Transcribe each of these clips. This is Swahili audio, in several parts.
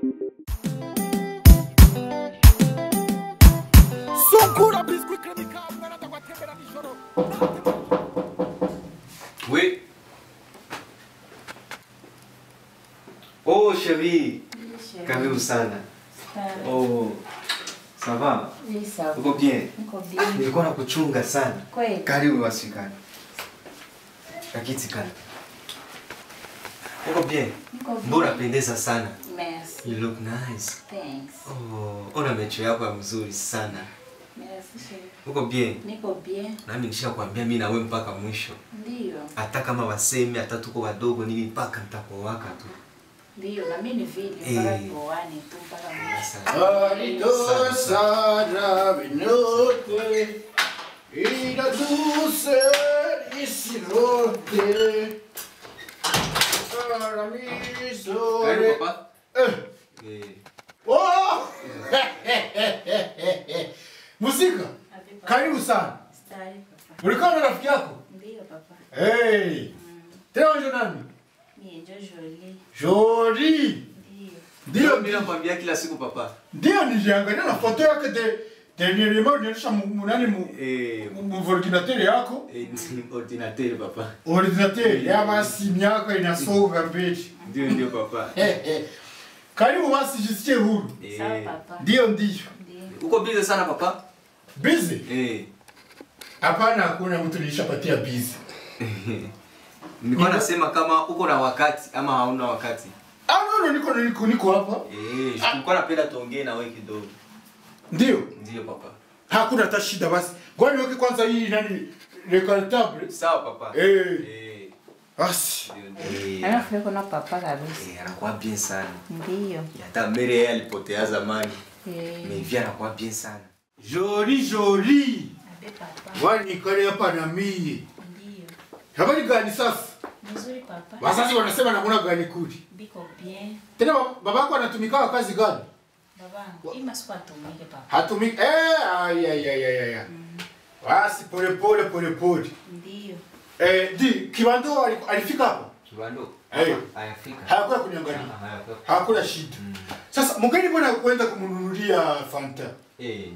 Sungura biscuit creme kavu barata kwatembera nijoro. Oui. Oh chérie, karibu sana. Oh, ça va? Oui, ça va. Uko bien? Niko bien. Nilikuwa nakuchunga sana. Kweli? Karibu wasikani. Kakiti kana. Uko bien? Niko bien. Mbona pendeza sana. Merci. You look nice. Thanks. Oh, ona mecho yako ya mzuri sana. Merci, chérie. Uko bien? Niko bien. Nami nishakwambia mimi na wewe mpaka mwisho. Ndio. Hata kama wasemi hata tuko wadogo nini mpaka nitakuowaka tu. Ndio, na mimi ni vile Eh. mpaka tuoane tu mpaka mwisho. Alidosara vinote ila dulce y sirote. Para mi sole. papa. Eh. Eh. Oh! Musika, karibu sana. Stari, papa. Ulikuwa na rafiki yako? Ndio, papa. Hey. Tena unjo nani? Mimi ndio Jolie. Jori. Ndio. Ndio mimi nakwambia kila siku papa. ndio niliangalia na foto yake de dernièrement unaonyesha munani mu Eh, mu ordinateur yako. eh, ordinateur papa. Ordinateur ya basi miaka inasonga mbele. Ndio ndio papa. Karibu basi jisikie huru. Sawa, Eh. papa. Ndio ndio. Ndio. Uko busy sana papa? Busy? Eh. Hapana, hakuna mtu nilishapatia busy. Nilikuwa nasema kama uko na wakati ama hauna wakati. Ah, no, no, niko niko niko hapa. Eh, nilikuwa napenda tuongee na wewe kidogo. Ndio. Ndio papa. Hakuna hata shida basi. Ngoja niweke kwanza hii nani recartable. Sawa papa. Eh. Eh. Basi. Ndio ndio. Alafu yuko na papa kabisa. Eh, anakuwa bien sana. Ndio. Hata Mere yeye alipotea zamani. Eh. Mais via anakuwa bien sana. Joli joli. Abe papa. Wani kale hapa na mie. Ndio. Habari gani sasa? Mzuri papa. Wazazi wanasema namuna gani kuli. Biko bien. Tena bab- babako anatumika kazi gani? Babangu, ima siku atumike papa. Hatumiki eh ay ay ay ay. ay. Basi pole pole pole pole. Ndio. Eh di Kibando ali- alifika hapa. Kibando. Eh. Ayafika. Hayakuwa kuniangalia. Ah, hayafika. Hakuna shida. Sasa mgeni bwana kwenda kumnunulia Fanta. Eh.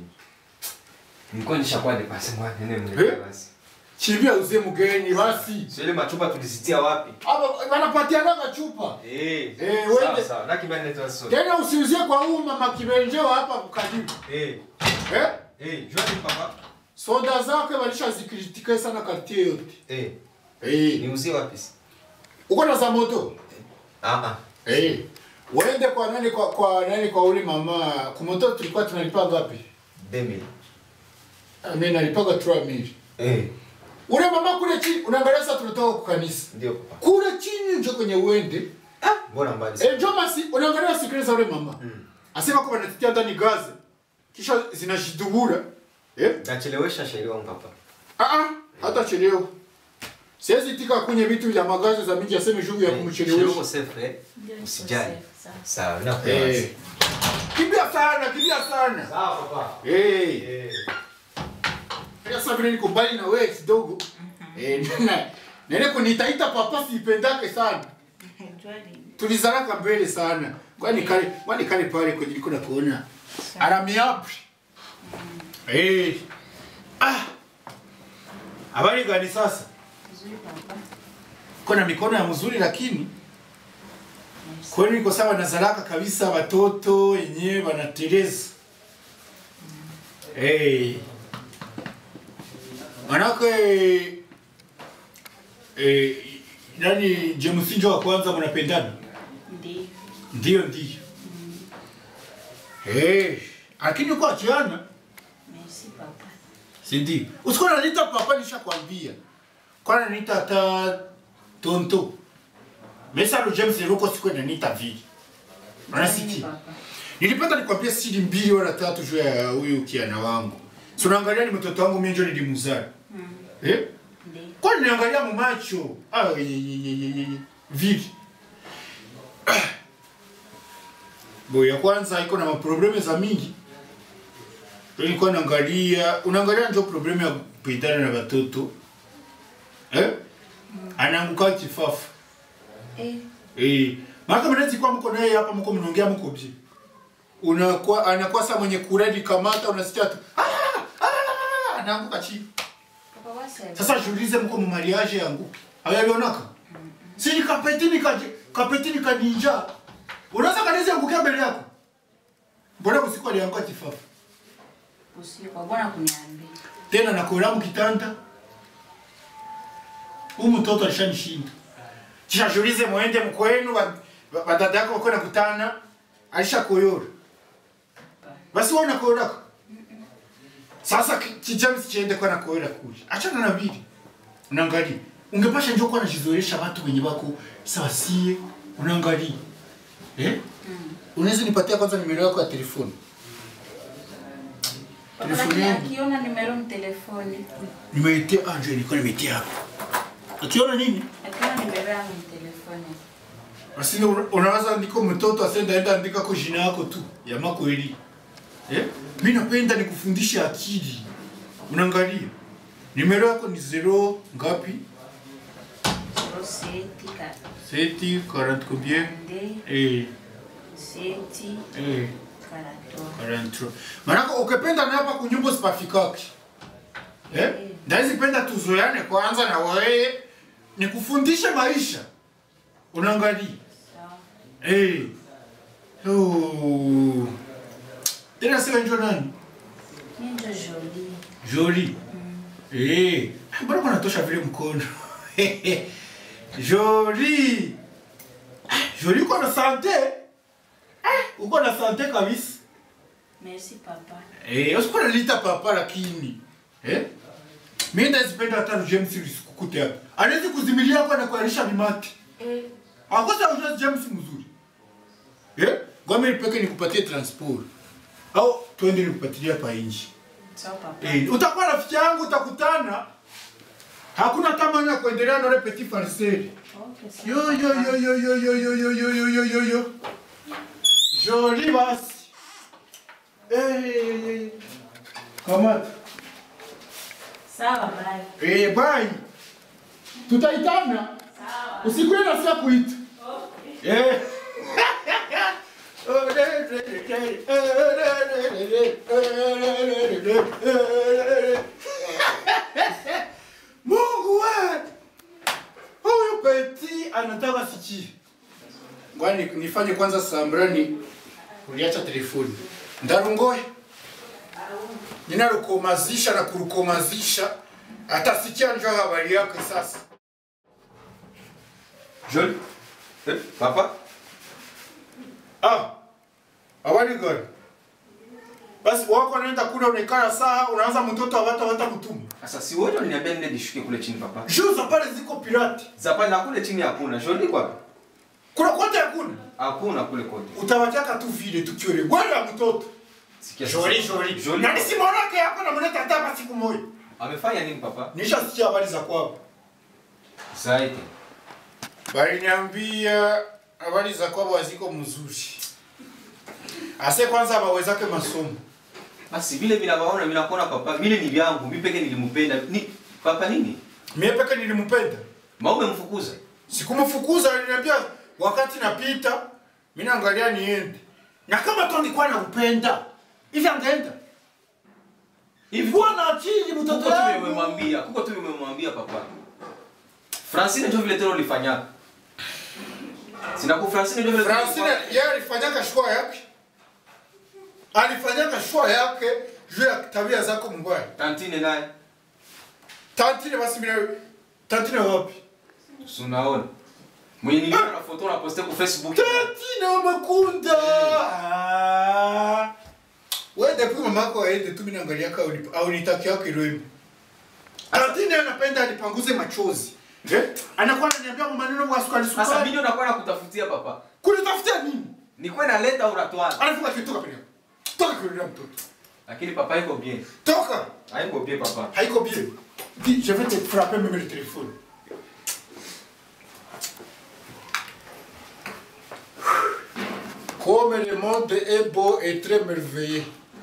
Nilikuwa nishakuwa depase mwa nene Eh? mle basi. Chimbia uzie mgeni basi. Sio ile machupa tulisitia wapi? Hapa wanapatiana chupa. Eh. Eh, sawa wende. sawa. Na kibanda tu sasa. Tena usiuzie kwa huu mama kibenjeo hapa karibu. Eh. Eh? Eh, jua ni papa. Soda zake walishazikritike sana kartie yote. Eh. Eh. Niuzie wapi? Uko na za moto? Ah ah. Eh. Waende kwa nani kwa kwa nani kwa ule mama. Kumoto tulikuwa tunalipa ngapi? Demi. Ah, Mimi nalipaga 3000. Eh. Ule mama kule chini unaangalia sasa tunatoka kwa kanisa. Ndio papa. Kule chini njo kwenye uende. Ah, mbona mbali sana? Eh, njo basi unaangalia sikiliza ule mama. Asema kwamba anatitia ndani gazi. Kisha zinashidubura. Eh? Nachelewesha shairi wangu papa. Ah ah, hata chelewa. Siwezi tika kwenye vitu vya magazi za mingi aseme juu ya Shairi kumchelewesha. wako safe eh? Ndio. niko Usijali. safe, sawa. Sawa, nakuwa Eh. wazi. Kimbia sana, kimbia sana. Sawa papa. Eh. Eh. Sasa vile niko mbali na wewe kidogo. Eh, na nene kunitaita papa sipendake sana. Jua ni- Tulizaraka mbele sana. Kwani kale, kwani kale pale kwenye niko na kuona. Aramiapi. Eh. Ah. Habari gani sasa? Mzuri papa. Kuna mikono ya mzuri lakini Merci. kwani niko sawa na zaraka kabisa watoto wenyewe wanateleza. Hey. Manake eh, nani James Njo wa kwanza mnapendana? Ndio. Ndio ndio. Eh, lakini uko achiana, Merci papa. si ndio? Usikuwa unaniita papa nishakwambia. Kwa naniita hata tonto. Mesa lo James Ruko siku naniita vile. Nini Unasikia? papa? Nilipenda nikwambia siri mbili wala tatu juu ya huyu kiana wangu. Si unaangalia ni mtoto wangu mimi ndio nilimzaa. Eh? Ndio. Kwa nini niangalia mu macho? Ah, ye, ye, ye, ye, ye, ye. Vile. Ah. Bo ya kwanza iko na maprobleme za mingi. Ndio nilikuwa naangalia, unaangalia ndio problemu ya kupendana na watoto. Eh? Anaanguka kifafu. Eh, Eh, Maana mnaweza kwa mko naye hapa mko mnaongea mko bie. Unakuwa anakuwa saa mwenye kuredi kamata unasikia tu. "Ah, ah, ah, ah," Anaanguka chini. Papa wasema. Sasa jiulize mko mu mariage yangu. Hayalionaka? Si ni kapetini ka kapetini ka ninja. Unaweza kanisa angukia mbele yako. Mbona usiku alianguka kifafa? Usiku bwana kuniambia. Tena na koramu kitanda. Huyu mtoto alishanishinda. Kisha jiulize muende mkwenu wa- wa- wadada yako wako nakutana. Alishakoyora. Basi wewe unakoyora. Sasa ki- ki James chiende kwa nakoyora kule. Achana na bili. Unaangalia. Ungepasha njoo kwa najizoesha watu wenye wako sawa sie. Unaangalia. Eh? Unaweza nipatia kwanza nimero yako ya telefoni. Papa Telefoni lakini yangu. akiona nimero mtelefoni. Nimeitia ah, njoo nilikuwa nimeitia hapo. Akiona nini? Akiona nimero yangu mtelefoni. Basi una- unaweza ndiko mtoto asenda enda andika kwa jina yako tu ya makweli. Eh? Mimi napenda nikufundishe akili. Unaangalia. Nimero yako ni zero ngapi? 07 7 40 combien? 42 Eh, 7 eh, 43. 43. Manako ukipenda na hapa kunyumba sipafikaki. Eh? Ndaizi penda tuzoeane kwanza na wewe nikufundishe maisha. Unaangalia. Sawa. Eh. Oh. Tena sio njoo nani? Mimi ndo Jolie. Jolie. Eh. Mbona kuna tosha vile mkono? Jolie. Jolie uko na sante? Eh, uko na sante kabisa. Merci papa. Eh, usikuwa nalita papa lakini. Eh? Mimi ndazipenda hata James usikukute hapa. Anaweza kuzimilia kwa na kualisha mimati. Eh, Akosa ujua James mzuri. Eh? Ngome nipeke nikupatie transport. Au twende nikupatilia pa inji. sawa papa. Eh, utakuwa rafiki yangu utakutana. Hakuna tamani ya kuendelea na ile petit farceur. Okay, sawa. Yo yo yo yo yo yo yo yo yo yo yo yo yo. Joli basi. Eh. Kama Sawa bye. eh bye. Tutaitana. Sawa. Usikwe na sia kuita. Eh. Mungu we! Huyu peti anataka siki. Ngwani nifanye kwanza sambrani uliacha telefoni. Ndarungoye. Ninarukomazisha na kurukomazisha atasikia njoo habari yake sasa. Jolie Eh, papa Ah, habari gani? Basi wako naenda kule unaikala saa unaanza mtoto hawata hata mtumu. sasa si wote waliniambia nende nishuke kule chini papa Juu za pale ziko pirati. zapani na kule chini hakuna Jolie kwapi Kuna kote hakuna. hakuna kule kote Utawachaka tu vile tukiore. Bwana ya mtoto. sikia sasa. Joli joli. Jolie Na nisimwonake yako na mleta hata hapa siku moja. amefanya nini papa Nishasikia habari za kwao. zaidi Bali niambia habari za kwao haziko mzuri. Ase kwanza bawezake masomo. basi vile vinavyoona vinakuona papa vile ni vyangu mimi peke nilimpenda ni papa nini Mimi peke nilimpenda. maume mfukuza Sikumfukuza, aliniambia wakati napita, mimi naangalia niende. Na kama tu nilikuwa nakupenda, hivi angeenda. hivi Bwana akili kuko mtoto tu wangu. vile umemwambia kuko tu vile umemwambia papa Francine ndio vile tena ulifanyaka sina ku Francine ndio vile tena Francine ulifanya- yeye alifanyaka shua yake. Alifanyaka shua yake juu ya tabia zako mbaya. Tantine naye Tantine basi mimi Tantine wapi? si unaona mwenye niliona na foto na poste ku Facebook Tantine umekunda. Ah. Wewe depuis mamako aende tu mimi naangalia ka au nitaki yake roho. Tantine anapenda alipanguze machozi. Eh? Anakuwa ananiambia maneno kwa sukari sasa sukari. mimi nakuwa nakutafutia papa Kunitafutia nini? nikuwe naleta uratwana Anafunga kitu toka pale. Toka kwa mtoto. lakini papa iko bien Toka. haiko bien papa Haiko bien. Dis, je vais te frapper même le téléphone. Comme le monde est beau et très merveilleux.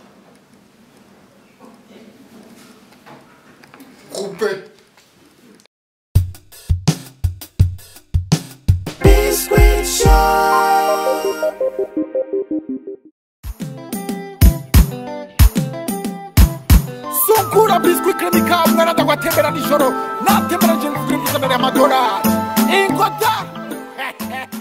Coupé. Biscuit Show. biswi kremika umwana ndagwatembera nijoro natembera nje mvugire muzanire amadolari inkota